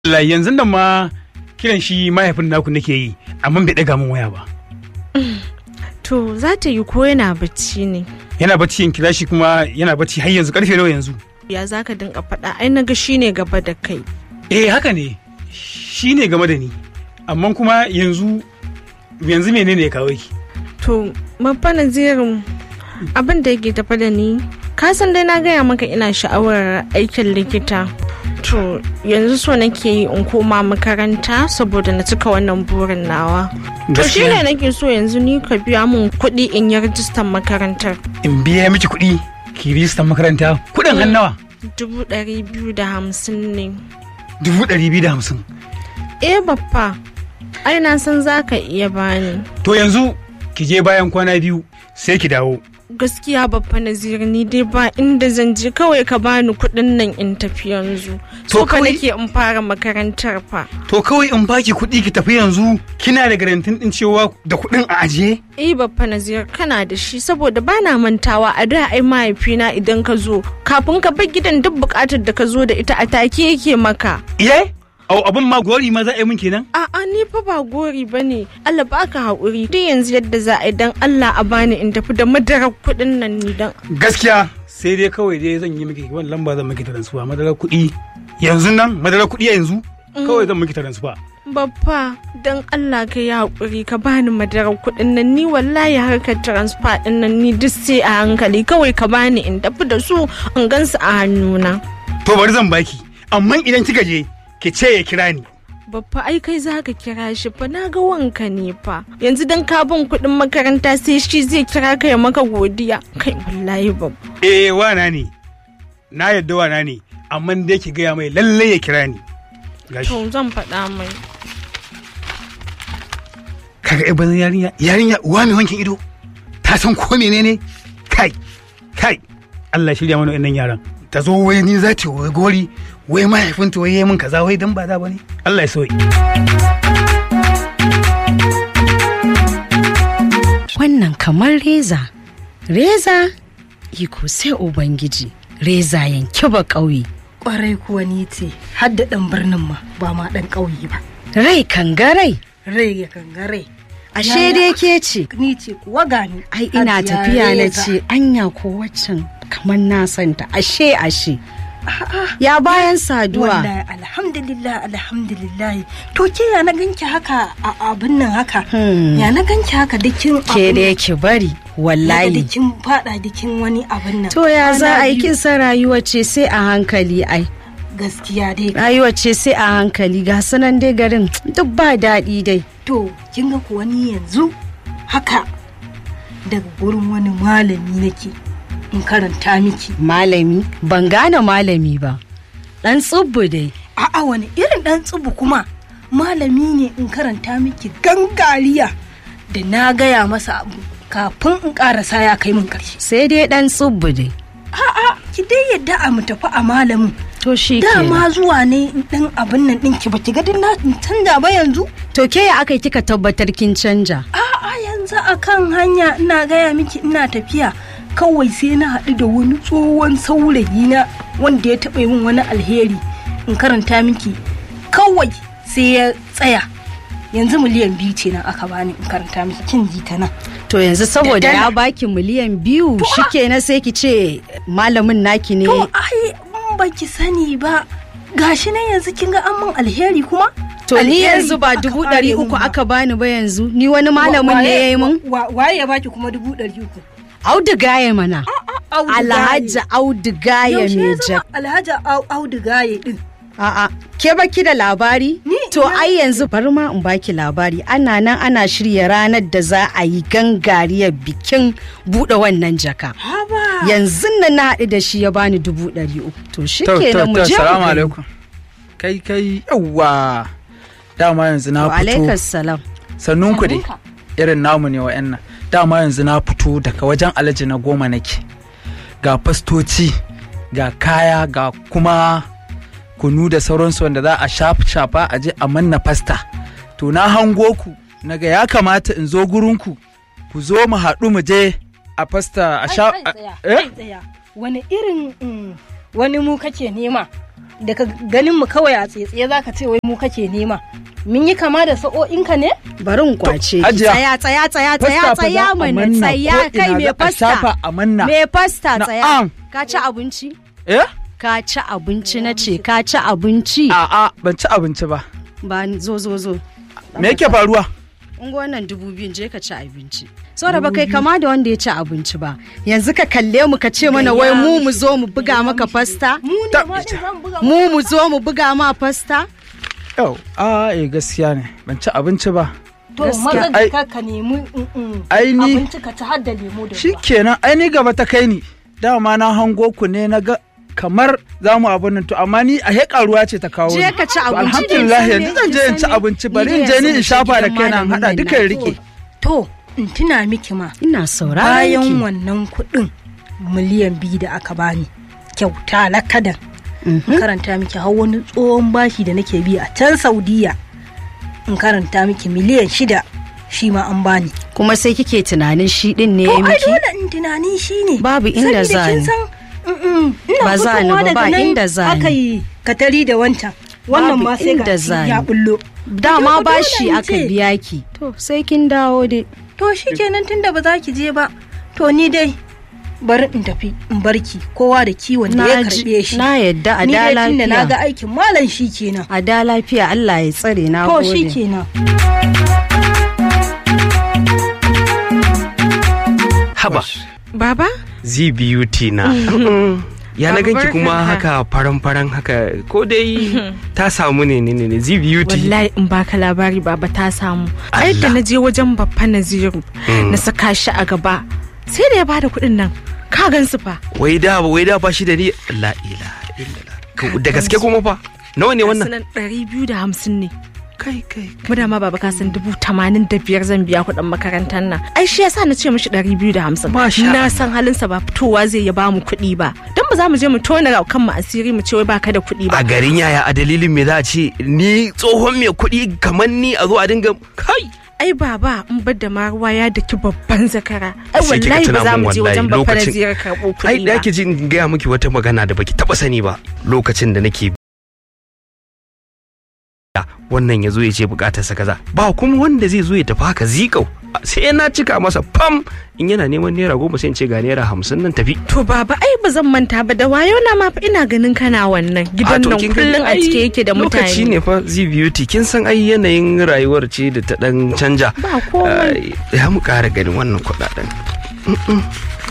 Allah yanzu nan ma kiran shi mahaifin naku nake yi amma bai ɗaga min waya ba. To za ta yi ko yana bacci ne. Yana bacci in kira shi kuma yana bacci har yanzu karfe nawa yanzu. Ya za ka dinga faɗa ai na ga shi ne gaba da kai. Eh haka ne shi ne game da ni amma kuma yanzu yanzu menene ya kawo ki. To babba nazirin abin da yake tafa da ni ka san dai na gaya maka ina sha'awar aikin likita. To yanzu so nake yi in koma makaranta saboda na cika wannan burin nawa. To shi ne nake so yanzu ni ka biya mun kuɗi in yi rajistan makarantar. In biya miki kuɗi ki rijistar makaranta kuɗin hannawa. Dubu ɗari biyu da hamsin ne. Dubu ɗari biyu da hamsin. Eh babba, ai na san za ka iya bani. To yanzu ki je bayan kwana biyu sai ki dawo. Gaskiya babba naziri ni dai ba inda zan je kawai ka bani kuɗin nan in tafi yanzu. To So ka kawai- nake in fara makarantar fa. To kawai in baki kuɗi ki tafi yanzu kina da garantin ɗin cewa da kuɗin a ajiye? Eh babba nazir kana da shi saboda bana mantawa a da ai mahaifina idan ka zo kafin ka bar gidan duk bukatar da ka zo da ita a take yake maka. Iye? Au abin ma gori ma za a yi min kenan? A'a ni fa ba gori ba ne. Allah baka haƙuri. Duk yanzu yadda za a yi dan Allah a bani in tafi da madarar kuɗin nan ni dan. Gaskiya sai dai kawai dai zan yi miki wani lamba zan miki taransuwa madarar kuɗi yanzu nan madarar kuɗi yanzu kawai zan miki taransuwa. Babba dan Allah ka yi haƙuri ka bani madarar kuɗin nan ni wallahi harkar transfer ɗin nan ni duk sai a hankali kawai ka bani in tafi da su in gansu a hannuna. To bari zan baki amma idan kika je ki ce ya kira ni. Babba ai kai za ka kira shi fa na ga wanka ne fa yanzu dan ka bin kuɗin makaranta sai shi zai kira ka ya maka godiya kai wallahi babba. Eh wana ne na yadda wana ne amma dai ki gaya mai lallai ya kira ni. Gashi. To zan faɗa mai. kaga ai bazan yarinya yarinya uwa mai wankin ido ta san ko menene kai kai Allah shirya mana wannan yaran ta zo wai ni za ta wai gori wai mahaifinta wai yayi min kaza wai dan ba za bane Allah ya sauki wannan kamar reza reza iko sai ubangiji reza yanki ba ƙauye kwarai kuwa ni ce har da ɗan birnin ma ba ma ɗan ƙauye ba rai kangarai rai ya kangare ashe dai ke ce ni ce kuwa gani ai ina Hajiya tafiya na Reza. ce anya ko waccan kamar na santa ashe ashe ya bayan saduwa wallahi alhamdulillah alhamdulillah to ke ya na ganki haka a abin nan haka Hmm. ya na ganki haka dikin ke da yake bari wallahi dikin fada dikin wani abin nan to ya za Kwana a yi biyu. kin san rayuwa ce sai a hankali ai gaskiya dai rayuwa ce sai a hankali ga sunan dai garin duk ba daɗi dai to kin ga kuwa ni yanzu haka daga gurin wani malami nake in karanta miki malami ban gane malami ba ɗan tsubbu dai a'a wani irin dan tsubu kuma malami ne in karanta miki gangariya da na gaya masa abu kafin in karasa ya kai min karshe sai dai ɗan tsubbu dai a'a ki dai yadda a mu tafi a malamin to shi dama kenan zuwa ne in dan abin nan ɗinki ba ki ga din na in canja ba yanzu to ke ya aka yi kika tabbatar kin canja a'a yanzu akan hanya ina gaya miki ina tafiya kawai sai na haɗu da wani tsohon saurayi na wanda ya taɓa min wani alheri in karanta miki kawai sai ya tsaya yanzu miliyan biyu ce nan aka bani in karanta miki kin ji ta nan to yanzu saboda Da ya dala. baki miliyan biyu shikenan sai ki ce malamin naki ne to ai in baki sani ba gashi nan yanzu kin ga an min alheri kuma to ni Alheri yanzu ba aka dubu fara ɗari min uku ba. aka bani ba yanzu ni wani malamin ne ya yi mun Wa- waye ya baki kuma dubu ɗari uku auduga ya mana alhaji auduga ya yaushe ya mai zama alhaji Au- audu gaye din A'a, ke baki da labari? Ni To ina- ai yanzu bari ma in baki labari. Ana nan ana shirya ranar da za a yi gangariyar bikin buɗe wannan jaka. haba Yanzu nan na haɗu da shi ya bani dubu ɗari uku. To shi To, kenan to, mu to, je mu salamu gani. alaikum. Kai, kai, yawwa. Dama yanzu na Wa alaikas fito. salam. Sannun ku dai. Sannunka. Irin namu ne wa'yan nan. Dama yanzu na fito daga wajen alaji na goma nake. Ga fastoci, ga kaya, ga kuma kunu da sauransu wanda za a shafa shafa a je a manna fasta. To na hango ku, naga ya kamata in zo gurinku. Ku zo mu haɗu mu je a fasta a sha. Ai, ai, tsaya, Eh? ai, tsaya. wani irin mm, wani mu kake nema daga ganin mu kawai a tsaye za ka ce wai mu kake nema mun yi kama da sa'o'inka ne bari in kwace ki Hajiya. tsaya tsaya tsaya tsaya Fasta fa za tsaya a mana manna tsaya ko kai ina me za a shafa fasta a manna. me fasta tsaya Na'am. ka ci abinci eh ka ci abinci na ce ka ci abinci a'a ban ci abinci ba ba ni- zo zo zo me yake faruwa in ga wannan dubu biyun je ka ci abinci saboda ba kai kama da wanda ya ci abinci ba yanzu ka kalle mu ka ce mana wai mu mu zo mu buga maka fasta mu ne Ta- ma din zan buga mu mu zo mu buga ma fasta yau a eh gaskiya ne ban ci abinci ba to gaskiya. maza Ai- ka ka nemi mm, mm, Ai ni- abinci ka ci har da lemo da ruwa shikenan ai ni gaba ta kai ni dama na hango ku ne na ga kamar za mu abin nan to amma ni a heƙa ruwa ce ta kawo Je ni. ka ci To, abinci. alhamdulillah Ni dai yanzu zan je in ci sani. abinci Ni bari dai in je ni yanzu in shafa da gidan kaina in malamin haɗa nan duka in na. rike to in tuna miki ma ina sauraron bayan ki wannan kuɗin miliyan biyu da aka bani kyauta lakadan in karanta miki har wani tsohon bashi da nake bi a can saudiya in karanta miki miliyan shida shi ma an bani kuma sai kike tunanin shi din ne to ya ai miki dole in tunani shi ne Babu inda za kin ni. san mm-mm, ina Ba za ni fitowa ba, daga ba nan inda za ni. aka yi katari da wancan wannan Babu ma sai inda ga za ya ni. bullo dama Dole bashi in aka ce. biya ki to sai kin dawo dai to shikenan tunda ba za ki je ba to ni dai bari in tafi in barki kowa da kiwon da ya na ji- karbe shi na yadda a ni da dai tunda na ga lafiya aikin malam shi kenan a da lafiya Allah ya tsare na to shi gode kenan haba Baba? zbut na ya na Baba, ganki kuma barkanka. haka faran-faran haka ko dai ta samu ne ne ne ne zbut Wallahi in baka labari baba ta samu. Ai da Allah. na je wajen babba Naziru na saka shi a gaba. Sai da ya bada kuɗin nan. Ka gan su fa. wai da wai da ba shi da ni la ilaha illallah Ka- da gaske kuma fa nawa ne wannan Sunan ɗari biyu da hamsin ne. kai kai Mu da ma baba ka san dubu tamanin da biyar zan biya kuɗin makarantar nan. Ai shi yasa na ce mishi ɗari biyu da hamsin. Masha Na Allah. san halinsa ba fitowa zai ya bamu kuɗi ba. Don ba za mu je mu tona kanmu asiri mu ce wai baka da kuɗi ba. a garin yaya a dalilin me za a ce ni tsohon mai kuɗi kamar ni a zo a dinga kai ai baba in bar da ma ruwa ya daki babban zakara ai Sai kika wallahi tuna ba za min mu je wallahi wajen babban lokacin- ziyar karɓo ai kuɗi da ba ki ji in gaya miki wata magana da baki taba sani ba lokacin da nake wannan ya zo ya ce bukatarsa kaza ba kuma wanda zai zo ya tafi haka zikau sai na cika masa pam in yana neman naira goma sai in ce ga naira hamsin nan tafi to baba ai ba zan manta ba da wayo na ma fa ina ganin kana wannan gidan to nan kin kullum a gani, cike ai, yake da lokaci mutane ne fa z beauty kin san ai yanayin rayuwar ce da ta dan canja ba komai Ai, ya mu kara ganin wannan kudaden Mm-mm.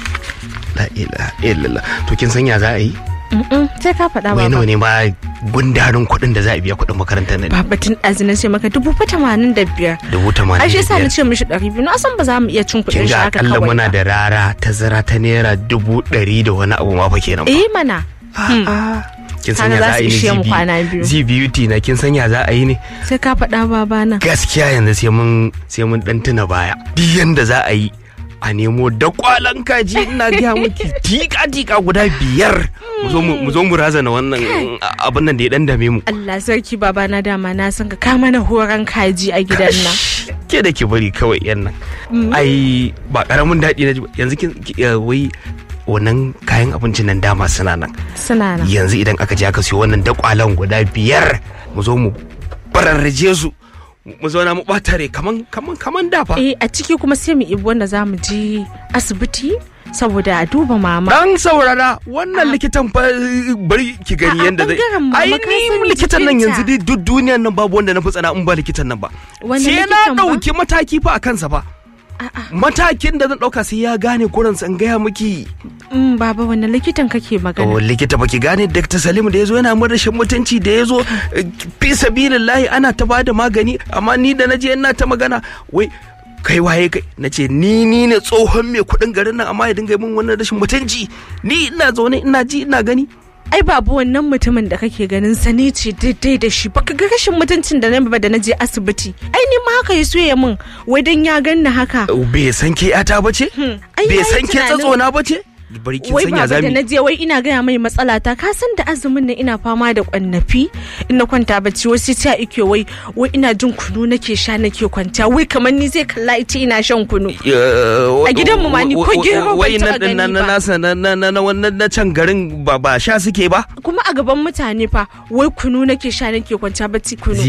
la ilaha illallah to kin san ya za a yi Mm-mm, sai ka faɗa wai nawa baba ne ma gundarin kuɗin da za a biya kuɗin makarantar nan baba tun ɗazi na ce maka dubu fa tamanin da biyar dubu tamanin ai shi yasa da na biyar ce mishi ɗari biyu na san ba za mu iya cin kin kuɗin shi ga haka akalla kawai muna ba. da rara tazara ta naira dubu ɗari da wani abu ma fa kenan fa. eh mana A'a. kin san Kaga ya za za a su yi ishe mu ne kwana biyu. z beauty na kin san ya za a yi ne sai ka faɗa baba na gaskiya yanzu sai mun sai mun dan tuna baya duk yanda za a yi a nemo da kwalan kaji ina gaya miki tika tika guda biyar mu zo mu mu zo mu razana wannan abin nan da ya dan dame mu Allah sarki baba na dama na san ka ka mana horon kaji a gidan nan ke da ke bari kawai yan nan ai ba karamin daɗi na ji ba. yanzu kin ki- eh, wai wannan kayan abincin nan dama suna nan suna nan yanzu idan aka je aka siyo wannan dakwalan guda biyar mu zo mu bararraje su mu zauna mu ɓata rai kaman kaman kaman dafa eh a ciki kuma sai mu ibi wanda za mu je asibiti saboda a duba mama Dan saurara wannan likitan fa bari ki A- gani a yanda zai. bangaren mama Ai ka san ni likitan nan jikinta. yanzu dai duk duniyan nan babu wanda na fi tsana in ba likitan nan ba. Wani Sai na likitan ba? ɗauki mataki fa a kansa ba. Matakin da zan ɗauka sai ya gane kuransa in gaya miki. Mm, baba wani likitan kake Oh, magana likita baki gane Dr. Salim da ya zo yana mun rashin mutunci da ya zo eh, fi sabilillahi ana ta bada magani amma ni da naje ina ta magana wai kai waye kai na ce ni ni ne tsohon mai kuɗin garin nan amma ya dinga yi min wannan rashin mutunci ni ina zaune ina ji ina gani ai babu wannan mutumin da kake ganin sani ce daidai da shi baka ga rashin mutuncin da na ba da na je asibiti ai ni ma haka ya so ya min wai dan ya ganni haka bai san ke yata ba ce ai bai yayi san ke tunanin- tsatsona ba ce bari kin wai sanya baba da zami na je wai ina gaya mai matsala ta ka san da azumin nan ina fama da kwannafi ina kwanta bacci wai sai ta ike wai wai ina jin kunu nake sha nake kwanta wai kamar ni zai kalla ita ina shan kunu a gidanmu ma ni ko gero ban wai na taɓa na gani na ba. nasa na na na na wannan na can garin ba ba sha suke ba kuma a gaban mutane fa wai kunu nake sha nake kwanta bacci kunu